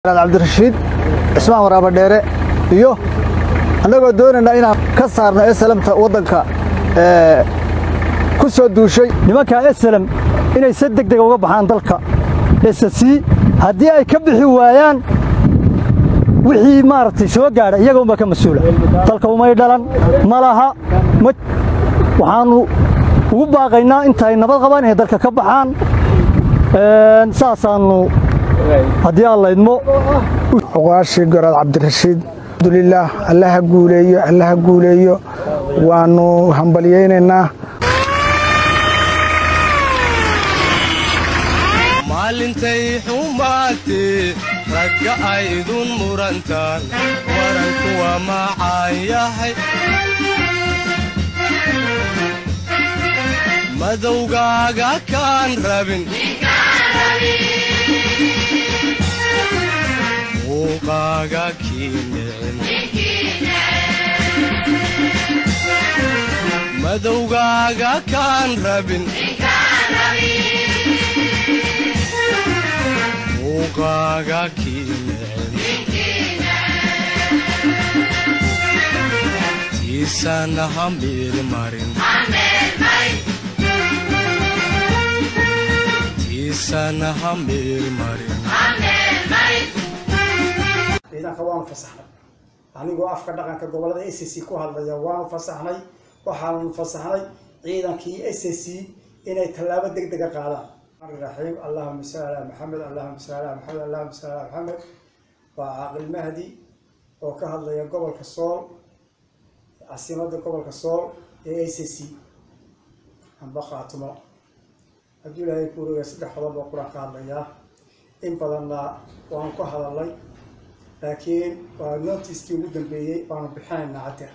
cabdirashiid cismaan waraaba dheere iyo annagoo doonaynaa inaan ka saarno esalamta waddanka ku soo duushay nimankaa esalam inay si deg dega uga baxaan dalka esasii haddii ay ka bixi waayaan wixii maaragtay soo gaadha iyaga unbaa ka mas-uula dalka umay dhalan ma laha ma waxaannu ugu baaqaynaa intaay nabad qabaan inay dalka ka baxaan saasaannu haddii aan laydmo oqaashii goraad cabdirashiid alxamdulilaah allaha guuleeyo allaha guuleeyo waannu hambalyaynaynaa maalintay xumaatee ragga ay idun murantaan waranku waa macaan yahay madowgaaga kaan rabin muuqaaga kii nicin madowgaaga kaan rabin muuqaaga kii nicin tiisana ha meelmarin tiisana ha meelmarin ciidanka waanu fasaxnay anigoo afka dhaqanka gobolada s c ku hadlaya waanu fasaxnay waxaanu fasaxnay ciidankii s c inay tallaabo deg dega qaadaan raxiim allahuma salli ala maxamed allahuma salli ala maxamed allahuma salli ala maxamed waa caaqil mahdi oo ka hadlaya gobolka sool caasimada gobolka sool ee s c amba khaatumo hadduu ilaahay ku wareegaya saddex qodob oo quraan ka hadlayaa in badanna waanu ka hadalnay laakiin waa notiskii ugu dambeeyey waanu bixinaynaa hadeer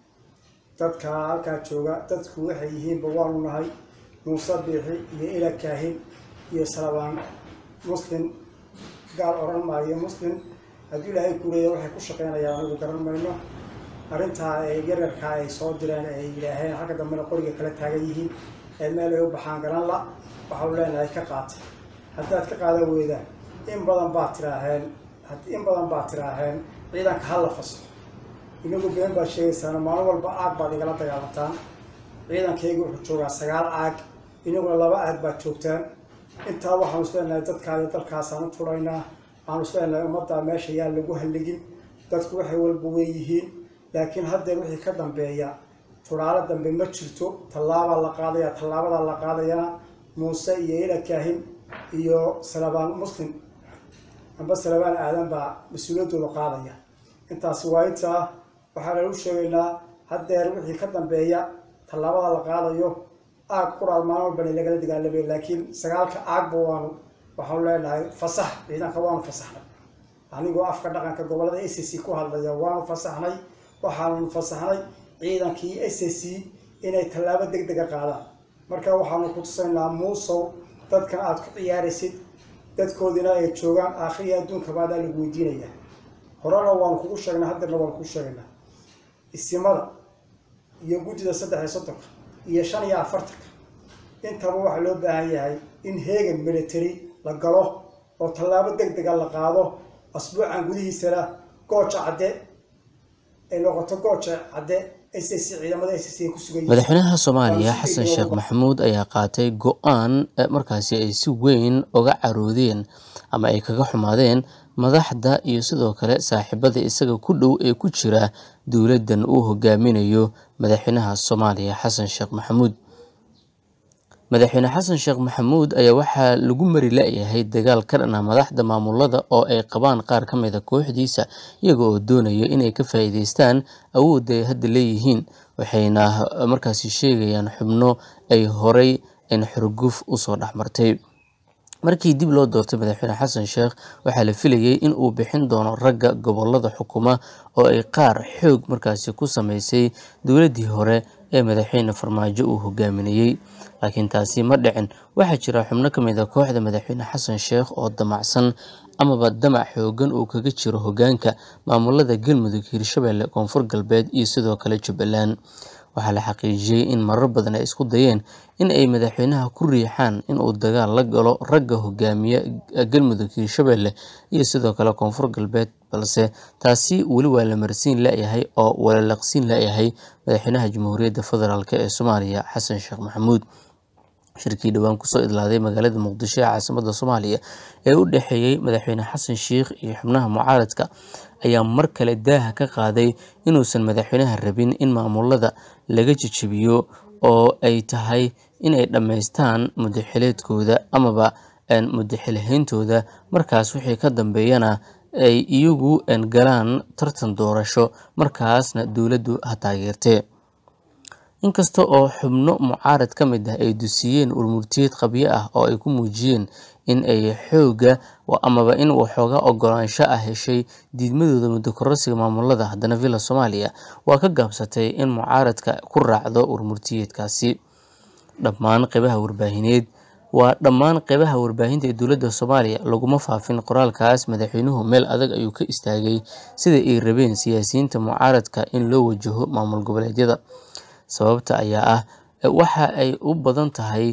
dadka halkaa jooga dadku waxay yihiinba waanu nahay muuse biixi iyo ila kaahin iyo salabaan muslim gaar odhan maayo muslim hadduu ilaahay kuleeya waxay ku shaqeynayaan anigu garan mayno arrintaa ee yaryarkaa ay soo direen ay yidhaaheen halka dambena qoriga kala taagan yihiin ee meel ay u baxaan garan la waxaanu leenahay ka qaata haddaad ka qaadan weydaan in badan baad tiraaheen in badan baad tiraaheen ciidanka ha la fasaxo inagu been baad sheegaysaan maalin walba aag baad igala dagaalantaan ciidankayga wuxuu joogaa sagaal aag inaguna laba aag baad joogtaan intaa waxaanu isleenahay dadkaadi dalkaasaan u turaynaa waxaanu isleenahay ummaddaa meesha yaan lagu halligin dadku waxay walba weeyihiin laakiin haddeer wixii ka dambeeya turaalo dambe ma jirto tallaabaa la qaadaya tallaabadaa la qaadayana muuse iyo ila kaahin iyo salabaan muslim amba salabaan aadan baa mas-uuliyaddooda qaadaya intaasi waa intaa waxaa lagu sheegaynaa haddeer wixii ka dambeeya tallaabada la qaadayo aag quraad maalin walbana lagala dagaalamay laakiin sagaalka aagba waanu waxaanu leenahay fasax ciidanka waanu fasaxnay anigoo afka dhaqanka gobolada s c ku hadlaya waanu fasaxnay waxaanu fasaxnay ciidankii s c inay tallaabo deg dega qaadaan marka waxaanu ku tusaynaa muusow dadkan aada ku ciyaaraysid dadkoodina ay joogaan aakhiriya adduunka baadaa lagu weydiinaya horena waanu kugu sheegnaa haddeerna waanu kugu sheegaynaa isimada iyo guddida saddex iyo soddonka iyo shan iyo afartanka intaba waxaa loo baahan yahay in heegan military la galo oo tallaabo deg dega la qaado asbuucan gudihiisana gooja cadde ay noqoto gooja cadde madaxweynaha soomaaliya xasan sheekh maxamuud ayaa qaatay go-aan markaasi ay si weyn uga caroodeen ama ay kaga xumaadeen madaxda iyo sidoo kale saaxiibada isaga ku dhow ee ku jira dowladdan uu hogaaminayo madaxweynaha soomaaliya xasan sheekh maxamuud madaxweyne xasan sheekh maxamuud ayaa waxaa lagu mari la-yahay dagaal ka dhana madaxda maamulada oo ay qabaan qaar ka mid a kooxdiisa iyaga oo doonaya inay ka faa'iideystaan awoodda ay hadda leeyihiin waxayna markaasi sheegayaan xubno ay horay in xurguf usoo dhexmartay markii dib loo doortay madaxweyne xasan sheekh waxaa la filayay in uu bixin doono ragga gobolada xukuma oo ay qaar xoog markaasi ku sameysay dowladdii hore ee madaxweyne farmaajo uu hogaaminayey laakiin taasi ma dhicin waxaa jira xubno ka mid a kooxda madaxweyne xasan sheekh oo damacsan amaba damac xoogan uu kaga jiro hogaanka maamulada galmudug hirshabelle koonfur galbeed iyo sidoo kale jubbaland waxaa la xaqiijiyey in marar badan ay isku dayeen in ay madaxweynaha ku riixaan in uu dagaal la galo ragga hogaamiya galmudug hiirshabelle iyo sidoo kale koonfur galbeed balse taasi weli waa la marsiin layahay oo walalaqsiin layahay madaxweynaha jamhuuriyadda federaalk ee soomaaliya xasan sheekh maxamuud shirkii dhowaan kusoo idlaaday magaalada muqdisho ee caasimada soomaaliya ee u dhexeeyey madaxweyne xasan sheikh iyo xubnaha mucaaradka ayaa mar kale daaha ka qaaday inuusan madaxweynaha rabin in maamulada laga jejebiyo oo ay tahay inay dhammaystaan mudaxileedkooda amaba mudaxilhayntooda markaas wixii ka dambeeyana ay iyagu galaan tartan doorasho markaasna dowladdu ha taageertee inkasta oo xubno mucaarad ka mid ah ay dusiyeen urmurtiyeed qabyo ah oo ay ku muujiyeen in ay xooga amaba in waxooga ogolaansho ah heshay diidmadooda muddo kororsiga maamulada haddana villa soomaaliya waa ka gaabsatay in mucaaradka ku raacdo urmurtiyeedkaasi dhammaan qeybaha warbaahineed waa dhammaan qeybaha warbaahinta ee dowladda soomaaliya laguma faafin qoraalkaas madaxweynuhu meel adag ayuu ka istaagay sida ay rabeen siyaasiyiinta mucaaradka in loo wajaho maamul goboleedyada sababta ayaa ah waxa ay u badan tahay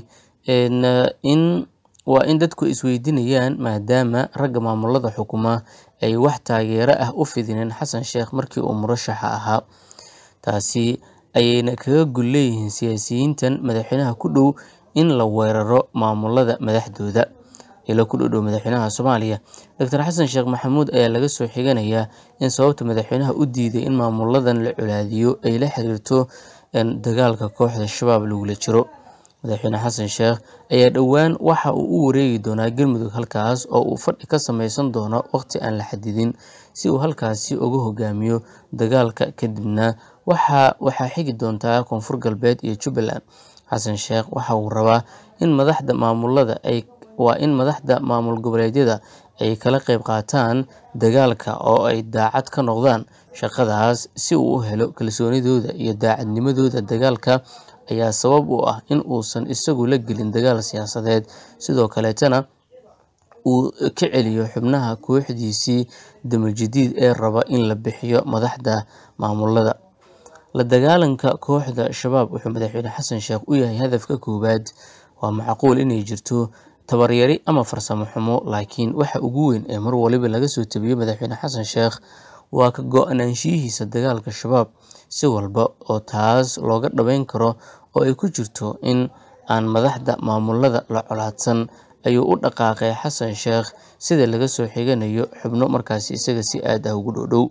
in waa in dadku isweydiinayaan maadaama ragga maamulada xukuma ay wax taageero ah u fidineen xasan sheekh markii uu murashaxa ahaa taasi ayayna kaga gul leeyihiin siyaasiyiintan madaxweynaha ku dhow in la weeraro maamulada madaxdooda ilo ku dhodhow madaxweynaha soomaaliya doctor xasan sheekh maxamuud ayaa laga soo xiganayaa in sababta madaxweynaha u diiday in maamuladan la colaadiyo ay la xiriirto dagaalka kooxda shabaab lagula jiro madaxweyne xasan sheekh ayaa dhowaan waxa uu u wareegi doonaa galmudug halkaas oo uu fadhi ka sameysan doono waqti aan la xadidin si uu halkaasi uga hogaamiyo dagaalka kadibna waxaa xigi doontaa koonfur galbeed iyo jubbaland xasan sheekh waxa uu rabaa in madaxda maamulada ay waa in madaxda maamul goboleedyada ay kala qeyb qaataan dagaalka oo ay daacad ka noqdaan shaqadaas si uu u helo kalsoonidooda iyo daacadnimadooda dagaalka ayaa sabab u ah in uusan isagu la gelin dagaal siyaasadeed sidoo kaleetana uu ka celiyo xubnaha kooxdiisii damal-jadiid ee raba in la bixiyo madaxda maamulada la dagaalanka kooxda shabaab wuxuu madaxweyne xasan sheekh u yahay hadafka koowaad waa macquul inay jirto tabaryari ama farsamo xumo laakiin waxa ugu weyn ee mar waliba laga soo tabiyo madaxweyne xasan sheekh waa ka go-naanshiyihiisa dagaalka shabaab si walba oo taas looga dhabeyn karo oo ay ku jirto in aan madaxda maamulada la colaadsan ayuu u dhaqaaqay xasan sheekh sida laga soo xiganayo xubno markaasi isaga si aad ah ugu dhow-dhow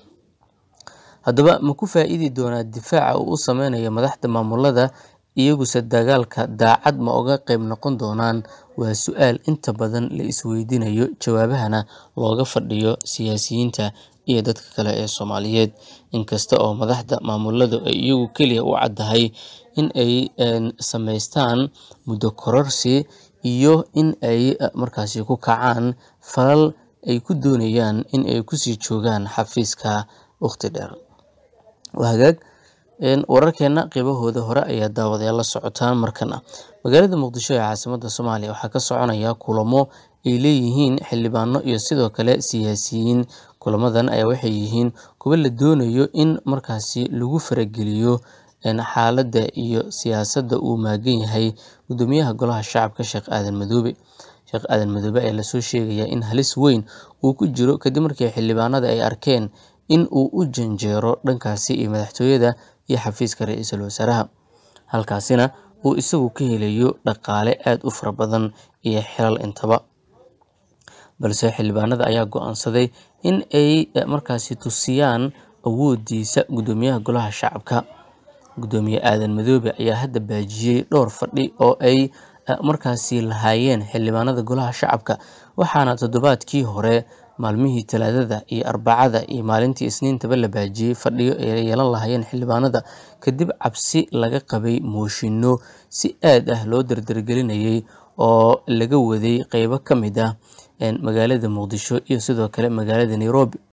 haddaba ma ku faa-iidi doonaa difaaca uu u sameynayo madaxda maamulada iyaguse dagaalka daacad ma oga qeyb noqon doonaan waa su-aal inta badan la isweydiinayo jawaabahana looga fadhiyo siyaasiyiinta iyo dadka kale ee soomaaliyeed inkasta oo madaxda maamuladu ay iyagu keliya u caddahay in ay sameystaan muddo kororsi iyo in ay markaasi ku kacaan falal ay ku doonayaan in ay kusii joogaan xafiiska waqti dheer hagaag wararkeena qeybahooda hore ayaa daawadayaal la socotaan markana magaalada muqdisho ee caasimada soomaaliya waxaa ka soconaya kulamo ay leeyihiin xildhibaano iyo sidoo kale siyaasiyiin kulamadan ayaa waxay yihiin kuwa la doonayo in markaasi lagu farageliyo xaaladda iyo siyaasadda uu maagan yahay gudoomiyaha golaha shacabka sheekh aadan madoobe sheekh aadan madoobe ayaa lasoo sheegayaa in halis weyn uu ku jiro kadib markii xildhibaanada ay arkeen in uu u janjeero dhankaasi iyo madaxtooyada iyo xafiiska ra-iisul wasaaraha halkaasina uu isagu ka helayo dhaqaale aada u fara badan iyo xilal intaba balse xildhibaanada ayaa go-aansaday in ay markaasi tusiyaan awoodiisa gudoomiyaha golaha shacabka gudoomiye aadan madoobe ayaa hadda baajiyey dhowr fadhi oo ay markaasi lahaayeen xildhibaanada golaha shacabka waxaana toddobaadkii hore maalmihii talaadada iyo arbacada iyo maalintii isniintaba la baajiyey fadhiyo ay yeelan lahaayeen xildhibaanada kadib cabsi laga qabay mooshinno si aad ah loo dardargelinayay oo laga waday qeybo ka mid ah magaalada muqdisho iyo sidoo kale magaalada nairobi